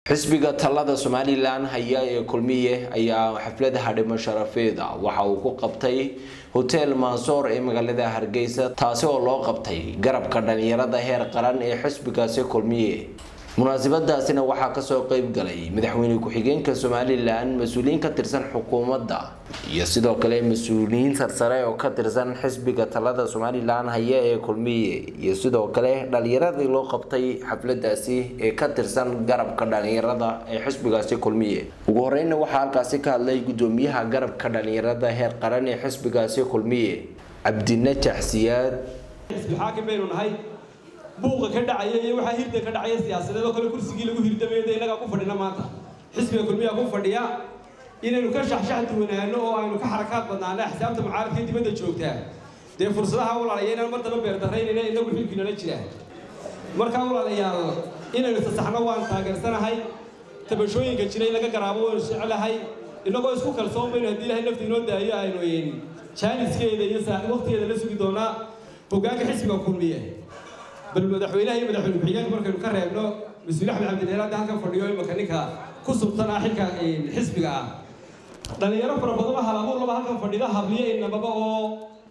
xisbiga talada somalilan haya ee kulmiye ayaa xafladaha dhimo sharafeeda waxa uu ku qabtay hotel mansoor ee magaalada hargeysa taasi oo loo qabtay garabka dhalinyarada heer qaran ee xisbigaasi kulmiye munaasabadaasina waxaa kasoo qeyb galay madaxweyne ku-xigeenka somalilan mas-uuliyiin ka tirsan xukuumadda iyo sidoo kale mas-uuliyiin sarsare oo ka tirsan xisbiga talada somalilan haya ee kulmiye iyo sidoo kale dhalinyaradii loo qabtay xafladaasi ee ka tirsan garabka dhalinyarada ee xisbigaasi kulmiye ugu horeyna waxaa halkaasi ka hadlay gudoomiyaha garabka dhalinyarada heer qaran ee xisbigaasi kulmiye cabdinajax siyaad xaakim baynu nahay buuqa ka dhacaya iyo waxaa hirda ka dhacaya siyaasadeed oo kale kursigii lagu hirdamayda innagaa ku fadhina maanta xisbiga kulmiyaa ku fadhiya inaynu ka shaxshax duwanaano oo aynu ka xarakaad badnaana xisaabta mucaaradka dibadda joogtaa dee fursadaha walaalaya inaan mar daba beerdarraynayna inagu xilkiinala jiraan markaa walaalayaal inaynu sasaxno waan taageersanahay tabashooyinka jira in laga garaabo waanu jecelahay innagoo isku kalsoon baynu haddii ilahay nafta inoo daayo aynu jaaniskeeda iyo waqtigeeda la sugi doonaa hoggaanka xisbiga kulmiye bal madaxweynaha iyo madaxweyne ku-xigeenka markaynu ka reebno mas-uul axmed cabdileel hadda halkan fadhiyo imaka ninka ku subtan ah xilka xisbiga ah dhalinyaro fara badanoo halabuur laba halkan fadhida habliyo inamaba oo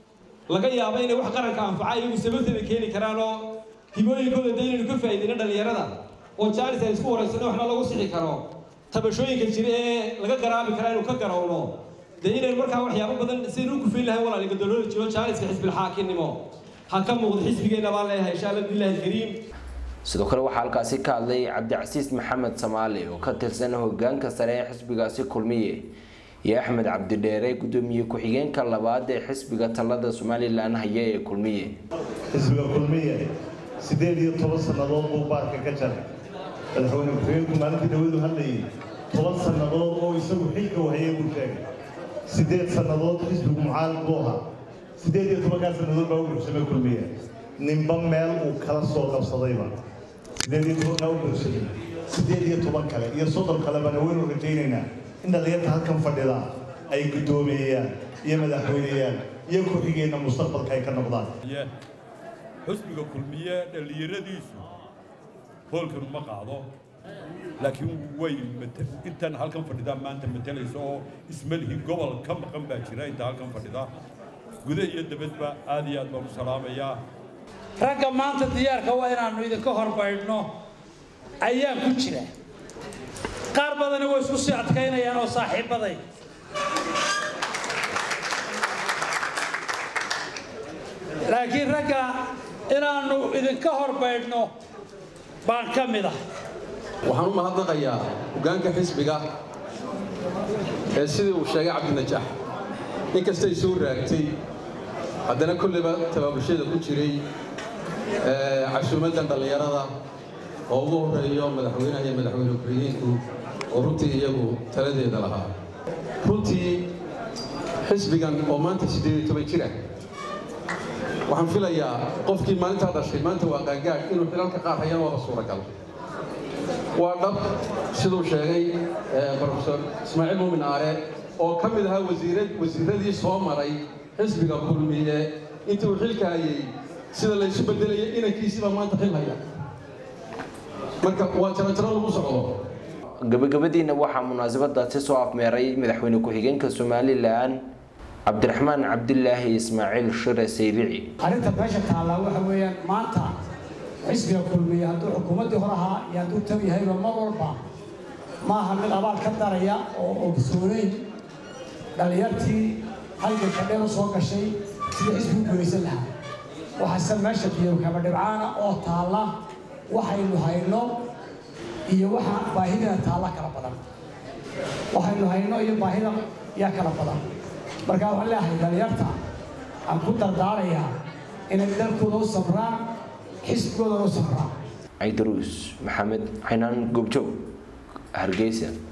laga yaabo inay wax qaranka anfaca iyagu sababteeda keeni karaan oo hibooyinkooda de inaynu ka faa'iidayno dhalinyarada oo jaanis ay isku waraysano waxna lagu sixi karo tabashooyinka jira ee laga garaabi kara inuu ka garawno dee inaynu markaa waxyaabo badan sidaynu u kufayn lahayn walaaliga dowlada jiro jaaniska xisbilxaakinnimo ha ka muuqdo xisbigeena baan leeyahay insha allah billahi alkariim sidoo kale waxaa halkaasi ka hadlay cabdicasiis maxamed samaali oo ka tirsan hogaanka sare ee xisbigaasi kulmiye iyo axmed cabdidheere gudoomiye ku-xigeenka labaad ee xisbiga talada somalilan haya ee kulmiye xisbiga kulmiye siddeed iyo toban sannadood buu baarka ka jaray madaxweyne ku-xigeenku maalintii dhawadu hadlayay toban sannadood oo isagu xilka wahayay buu sheegay siddeed sannadood xisbigu mucaalid buu ahaa siddeed iyo tobankaa sannadood baa u buuxsamay kulmiye ninba meel uu kala soo qabsadayba siddeed iyo tobankaa u buuxsamay siddeed iyo toban kale iyo soddon kalebana waynu rajaynaynaa in dhallinyarta halkan fadhida ay guddoomeeyaan iyo madaxweyneyaal iyo ku-xigeenna mustaqbalka ay ka noqdaan xusbiga kulmiye dhallinyaradiisu hoolkan uma qaado laakiin way intan halkan fadhidaa maanta matalaysa oo ismalihii gobol ka maqan baa jira inta halkan fadhida guda iyo dabadba aad iyo aad baan u salaamayaa ragga maanta diyaarka waa inaannu idinka horbaydhno ayaa ku jira qaar badani way isku sii adkaynayaan oo saaxiibbaday laakiin ragga inaannu idinka horbaydhno baan ka mid ah waxaan u mahadnaqayaa hoggaanka xisbiga ee sidii uu sheegay cabdinajax inkastay soo raagtay haddana kolleyba tabaabulshada ku jiray casuumaddan dhallinyarada oo ugu horreeyo madaxweynaha iyo madaxweyne ku-xigeenku oo runtii iyagu taladeeda lahaa runtii xisbigan oo maanta siddeed iyo toban jira waxaan filayaa qofkii maalintaa dhashay maanta waa qaangaadh inuu xilalka qaar hayaan waaba suuragal waa dhab siduu sheegay brofesor ismaaciil muumin aare oo ka mid ahaa wasiiradii soo maray xisbiga kulmiye intii uu xilka hayay sida laysu bedelayay inankiisiibaa maanta xil haya marka waa jarajaro lagu socdo gabagabadiina waxaa munaasabadaasi soo afmeeray madaxweyne ku-xigeenka somalilan cabdiraxmaan cabdilaahi ismaaciil shire saylici arrinta meesha taallaa waxa weeyaan maanta xisbiga kulmiye hadduu xukuumaddii hor ahaa iyo hadduu tab yahayba mar walba maaha mid abaal ka daraya oo ogsoonayn dhallinyartii halganka dheer u soo gashay sida xisbigu guulaysan lahaa waxaase meesha biyokaba dhibcaana oo taalla waxaynu hayno iyo waxa baahidina taalla kala badan waxaynu hayno iyo baahida yaa kala badan markaa waxaan leeyahay dhallinyarta aan ku dardaarayaa inay dalkooda u samraan xisbigoodana u samraan caydaruus maxamed xinaan goobjoog hargeysa